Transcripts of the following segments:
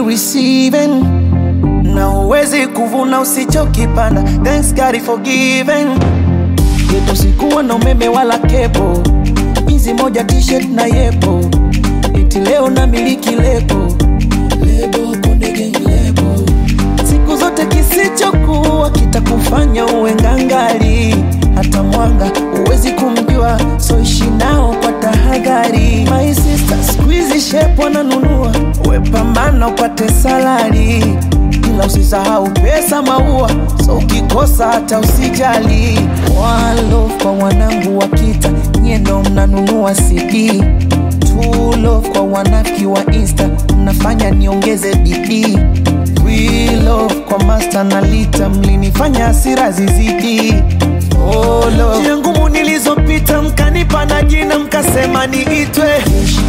receiving na huwezi kuvuna usichokipanda. Thanks God for giving. Yetu sikuwa na umeme wala kepo, hizi moja t-shirt na yepo, eti leo na miliki lebo lebo Konde Gang lebo. Siku zote kisichokuwa kitakufanya uwe ngangari, hata mwanga huwezi kumjua, so ishi nao kwa tahadhari. My sister squeeze shape wananunua, we pambana upate salari ila usisahau pesa maua, so ukikosa hata usijali. One love kwa wanangu wa kita, nyie ndo mnanunua CD. Two love kwa wanaki wa Insta, mnafanya niongeze bidii. We love kwa master na lita, mlinifanya hasira zizidi. Oh love, njia ngumu nilizopita, mkanipa na jina, mkasema niitwe Jeshi.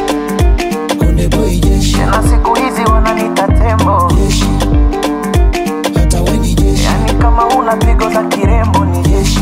Konde boy jeshi, na siku hizi wananita tembo, jeshi. Hata we ni jeshi, yani kama una pigo za kirembo ni jeshi,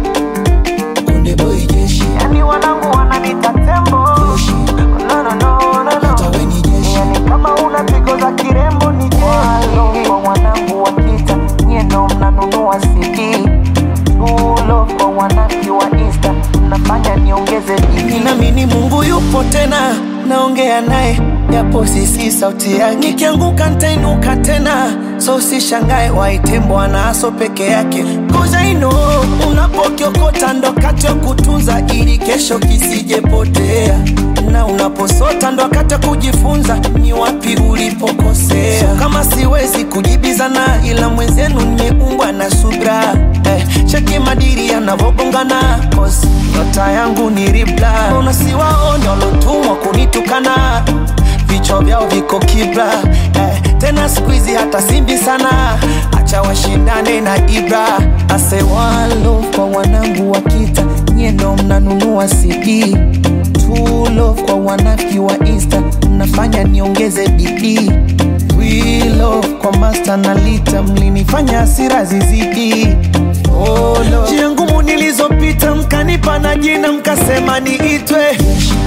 Konde boy jeshi, yani wanangu wananita tembo, jeshi. no, no, no, no, Hata no. we ni jeshi. Yani kama una pigo za kirembo ni jeshi, kwa wanangu wa kita nyie ndo mnanunua CD, tulo kwa wanaki wa Insta mnafanya niongeze bidii. Ninaamini Mungu yupo tena, naongea naye japo sisi sauti yake. Nikianguka nitainuka tena, so usishangae waite Bwana aso peke yake. Cause I know unapokiokota ndo wakati wa kutunza ili kesho kisijepotea, na unaposota ndo wakati wa kujifunza ni wapi ulipokosea. So kama siwezi kujibizana, ila mwenzenu nimeumbwa na subra eh, cheki madiri yanavobongana cause nyota yangu ni ribla, mbona siwaone walotumwa kunitukana vichwa vyao viko kibla eh, tena siku hizi hata simbi sana, acha washindane na Ibra. Ase one love kwa wanangu wa kita, nyie ndo mnanunua CD. Two love kwa wanaki wa Insta, mnafanya niongeze bidii. We love kwa master na lita, mlinifanya hasira zizidi. Oh, love. Njia ngumu nilizopita, mkanipa na jina, mkasema niitwe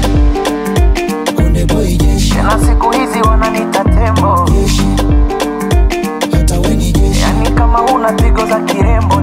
Konde boy jeshi, na siku hizi wananita tembo, jeshi. Hata we ni jeshi, yani kama una pigo za kirembo